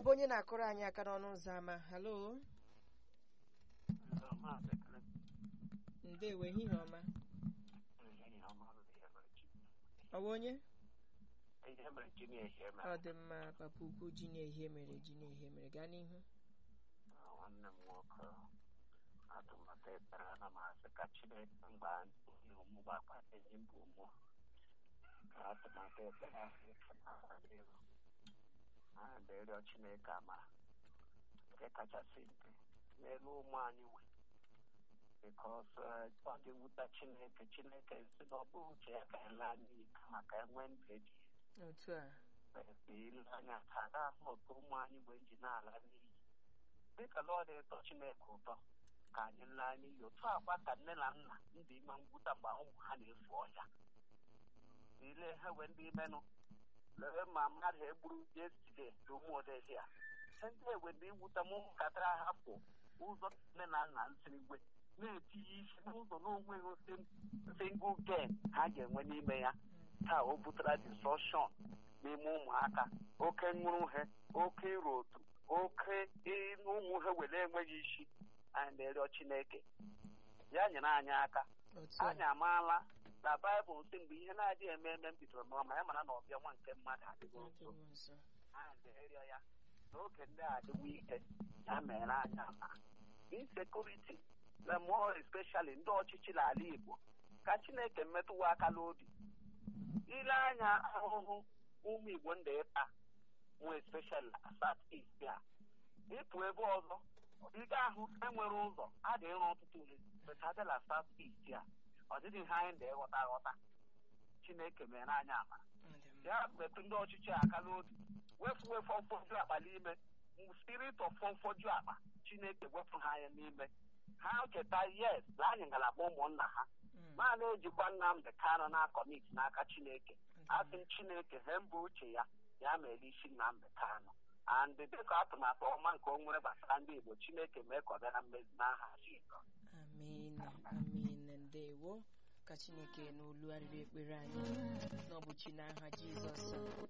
bụ onye na-akụrụ anyị aka n'ọnụ ụzọ ámá halo ndewo ehihie ọma ọ bụ onye ọ dị mma papa ukwu ji na-ehie mere ji na-ehie mere gaa n'ihu nwanne m nwoke atụmatụ ekpere ana m asị ka chineke mgbe anyị ụmụ gbakpata enyi mbụ ụmụ ka atụmatụ ekpere ahụ ike na-akwado a na-arịọ chineke amara nke kachasị nke n'elu ụmụ anyị wee bikos ọ dị nwụta chineke chineke si na ọ bụ uche ya ka ele anyị kama ka enwee ndụ eji otu a ile anya ka a ga-ahụ otu ụmụ anyị wee ji na-ala n'iyi dịka lọọ na-etọ chineke ụtọ ka anyị laa n'iyi otu akwa ka nne na nna ndị ime ngwụta mgbe ụmụ ha na-efu ọja ile ha wee ndị imenụ lee ma mmadụ egburu yeside na ụmụ odezi a ndị ewe ndị iwuta m ụmụntakịrị ahapụ ụzọ nne na nna nsirigwe na-etinye isi n'ụzọ n'onweghị single gain ha ga-enwe n'ime ya taa o butere disruption n'ime ụmụaka oke nṅụrụ oke ịrụ otu oke ụmụ ha were enweghị isi anyị na-erịọ chineke ya nyere anyị aka otu a anyị amaala na baịbụl nsị mgbe ihe na-adịghị eme eme m bidoro n'ọma ya mara na ọbịa nwa nke mmadụ adịghị nso adịghị nso anyị na-erịọ ya n'oge ndị a adịwo ike ya mere anyị ama insekuriti na more especially ndị ọchịchị n'ala igbo ka chineke metụwa aka n'obi ile anya ahụhụ ụmụ igbo ndị ịta nwe especially na south east a ịpụ ebe ọzọ ị ga-ahụ enwere ụzọ a ga-ịrụ ọtụtụ ihe peta na south east a ọ dịghị ihe anyị na-eghọta aghọta chineke mere anyị ama ya metụ ndị ọchịchị aka n'obi wefu wefu ọfọdụ akpa n'ime spirit of ọfọdụ akpa chineke wepụ ha anya n'ime ha cheta yes na anyị ngalaba ụmụnna ha Mm. ma na-ejikwa nnamdị kanụ na kọmit n'aka chineke asị m chineke he mba uche ya ya mere isi nnamdị kanụ and dịka atụmatụ ọma nke o nwere gbasara ndị igbo chineke mee ka ọ bịa na mmezi n'aha jizọs amen amen ndewo ka chineke n'olu arịrị ekpere anyị n'ọbụchi n'aha jizọs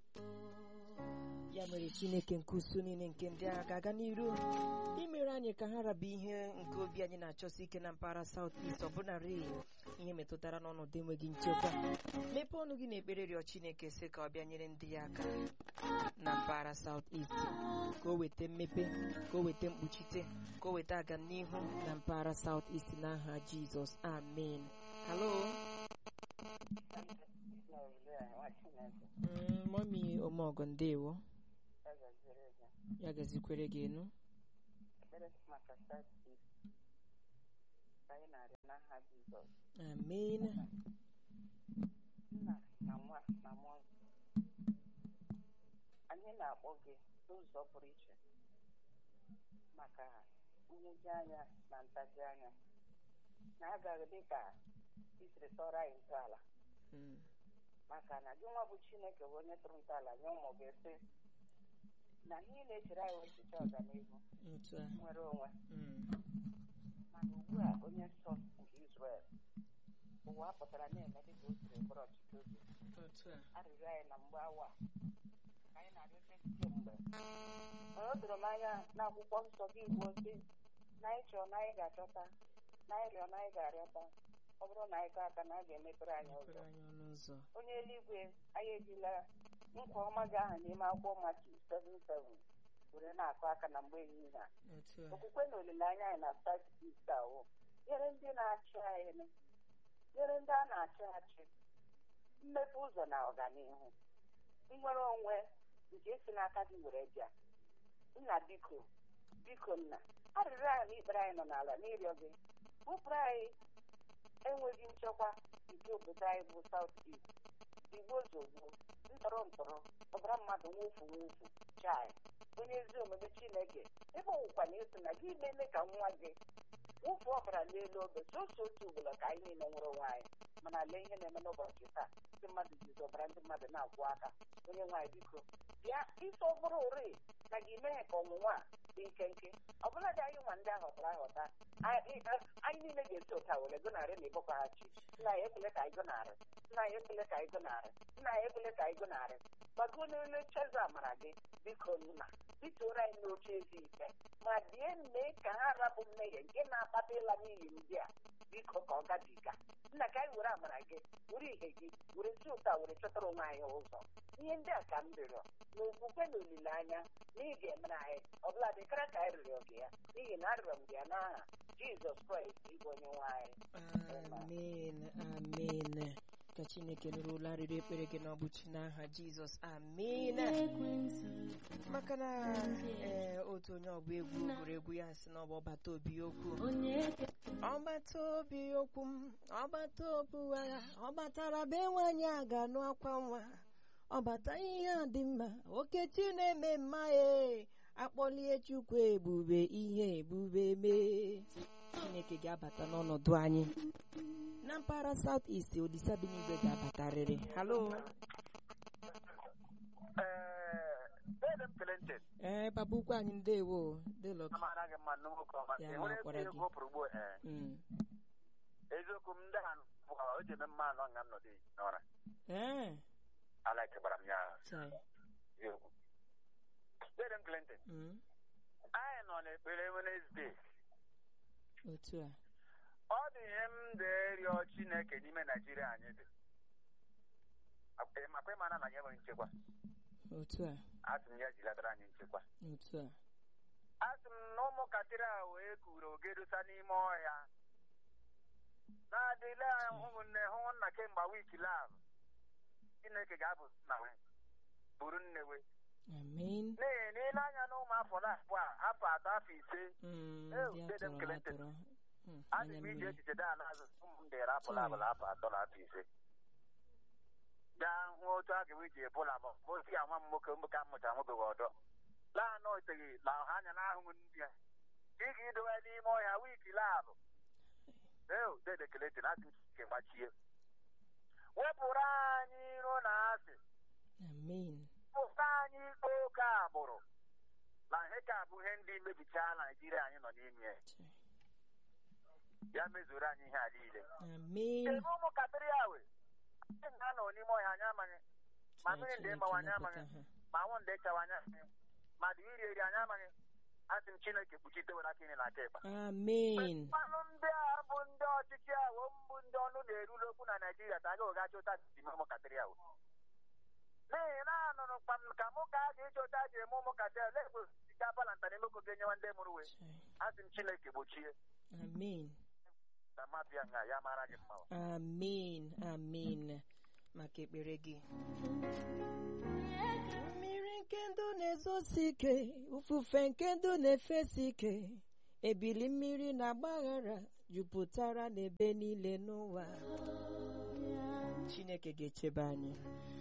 ya mere chineke nke usu niile nke ndị agha ga-aga n'iru imere anyị ka ha raba ihe nke obi anyị na-achọsi ike na mpaghara saut est ọbụnarị ihe metụtara n'ọnọdụ enweghị nchekwa mepee ọnụ gị na ekpere rịọ chineke sị ka ọ bịa nyere ndị ya aka na mpaghara saut est ka o weta mmepe ka o weta mkpuchite ka o weta agamnihu na mpaghara saut est n'aha jizọs amen halo Mm, mọmi omeọgọ ndewo ya gazikwere gị enu amen nna na nwa na mmụọ nsọ anyị na-akpọ gị n'ụzọ pụrụ iche maka nwuju anya na ntaji anya na-agaghị dị ka isiri tọrọ anyị ntọala Mm, maka na gị nwa bụ chineke bụ onye tụrụ ntọala nye ụmụ gị sị na ihe ị na-echere anyị echiche ọganihu otu a nwere onwe Mm, mana ugbu a onye nsọ nke Izrel ụwa pụtara na-eme dịka o siri bụrụ ọchịchị obi otu a arịrịọ anyị na mgbe awa a, ka anyị na-arịọte kemgbe mana o doro m anya n'akwụkwọ nsọ gị igbo sị na anyị chọrọ na anyị ga-achọta na anyị rịọ na anyị ga-arịọta ọ bụrụ na anyị gaa aka na a ga-emepere anyị mepere ụzọ anyị ọnụ ụzọ onye eluigwe anyị ejila nkwa ọma gị ahụ n'ime akwụkwọ matu 77 were na-akụ aka na mgbe ehihie a otu a okwukwe na olileanya anyị na South East ahụ nyere ndị na-achị anyị nyere ndị a na-achị achị mmepe ụzọ na ọganihu nnwere onwe nke si n'aka gị were bịa nna biko biko nna arịrịọ anyị na ikpere anyị nọ n'ala n'ịrịọ gị bụpụrụ anyị enweghị nchekwa nke obodo anyị bụ South East igbo zogbo ntọrọ ntọrọ ọbara mmadụ nwofu nwofu chai onye ezi omume chineke ebe ọwụkwa na eso na gị meme ka nwa gị wụfu ọbara n'elu obe soso otu ugboro ka anyị niile nwere onwe anyị mana lee ihe na-eme n'ụbọchị taa ndị mmadụ ji zọbara ndị mmadụ na-akwụ aka onye nwaanyị biko bịa isi ọ bụrụ ori na gị mee ka ọnwụnwa a dị nkenke ọ bụla dị anyị nwa ndị ahọtara ahọta anyị anyị niile ga-esi ụta were gụnarị na ịbọkwaghachi nna ya ekele ka anyị gụnarị nna ya ekele ka anyị gụnarị nna ya ekele ka anyị gụnarị gbago n'elu cheze amara gị biko nna bituoro anyị n'oche ezi ike ma bie mee ka ha rapụ mmehie nke na-akpata ịla n'iyi ndị a biko ka ọ gabiga nna ka anyị were amara gị were ihe gị were si ụta were chọtara onwe anyị ụzọ ihe ndị a ka m rịọrọ na okwukwe na olileanya na ị ga-emere anyị ọbụla dịkara ka anyị rịọrọ gị ya n'ihi na arịọrọ m gị ya n'aha jizọs kraịst ịbụ onye nwe anyị amen amen ka chineke nụrụ ụlọ arịrị ekpere gị n'ọbụchi n'aha jizọs amen maka na ee otu onye ọgba egwu gụrụ egwu ya si na ọ bụ ọbata obi okwu ọgbata obi okwu m ọgbata obi agha ọ batara be nwaanyị a ga-anụ akwa nwa ọbata ihe a dị mma okechi na-eme mma e akpọlie chukwu ebube ihe ebube mee chineke ga-abata n'ọnọdụ anyị na mpaghara south east olisa bi n'igwe ga-abatarịrị halo Dede m kele ntị ee papa ukwu anyị ndewo delok amara gị mma nwoke ọma Ya ị hụrụ makwara ezi gị. ego pụrụ ugbo ee Mm. eziokwu m ndị a bụ o ji eme mma anọ nga m nọdụ eji n'ọra ee alaike gbara m ya chai eziokwu Dede m kele ntị Mm. anyị nọ n'ekpere Wednesday otu a ọ dị ihe m na-erịọ Chineke n'ime Naijiria anyị dị makwa ịmara na anyị enweghị nchekwa otu a asị m ya jilatara anyị nchekwa otu a asị m na ụmụntakịrị a wee kuru ogedosa n'ime ọhịa na-adịle ụmụnne hụ nna kemgbe wiiki lab Chineke ga-abụ nna we buru nnewe amen n'ihi na ile anya na ụmụ afọ na-abụọ a afọ atọ afọ ise Mm, Eh, ndị Dede m atọrọ kele atọrọ Mm, adị anya m iji mmiri echiche daa n'azụ ụmụ m dịrị apụla abụla afọ atọ na afọ ise gaa hụ otu a ga-ewe ji ebola ma otu ya nwa m nwoke nwoke a mụchara nwobeghị ọdọ laa na oteghị la ha anya n'ahụ m ndị a ị ga idowe n'ime ọhịa wiiki labụ eo dede keleti na asị nke gbachie wepụrụ anyị iro na asị amen pụta anyị ikpe oke agbụrụ na ihe ka bụ ihe ndị mebichaa naijiria anyị nọ n'ime ya. Chai. ya mezuru anyị ihe a niile amen ebe ụmụntakịrị ya we ndị nga nọ n'ime ọhịa anyị amaghị ma mmiri ndị ịgbawa anyị amaghị ma anwụ ndị ịchawa anyị amaghị ma dị iri eri anyị amaghị asị m chineke kpuchitewere aka ine na aka ịkpa amen mmanụ ndị a bụ ndị ọchịchị ahụ mbụ ndị ọnụ na-erule okwu na naijiria ta aga ụgachi ụta ime ụmụntakịrị ahụ n'ihi na anụrụ kpam ka mụ ka a ga-eji ụta ji eme ụmụntakịrị na-egbo osikapa na ntanimoko ga-enyewa ndị mụrụ we Chai. asị m chineke gbochie amen na mmadụ ya nga ya mara gị mma amen amen maka ekpere gị mmiri nke ndụ na-ezosi ike ufufe nke ndụ na-efesi ike ebili mmiri na agbaghara jupụtara n'ebe niile n'ụwa chineke ga-echebe anyị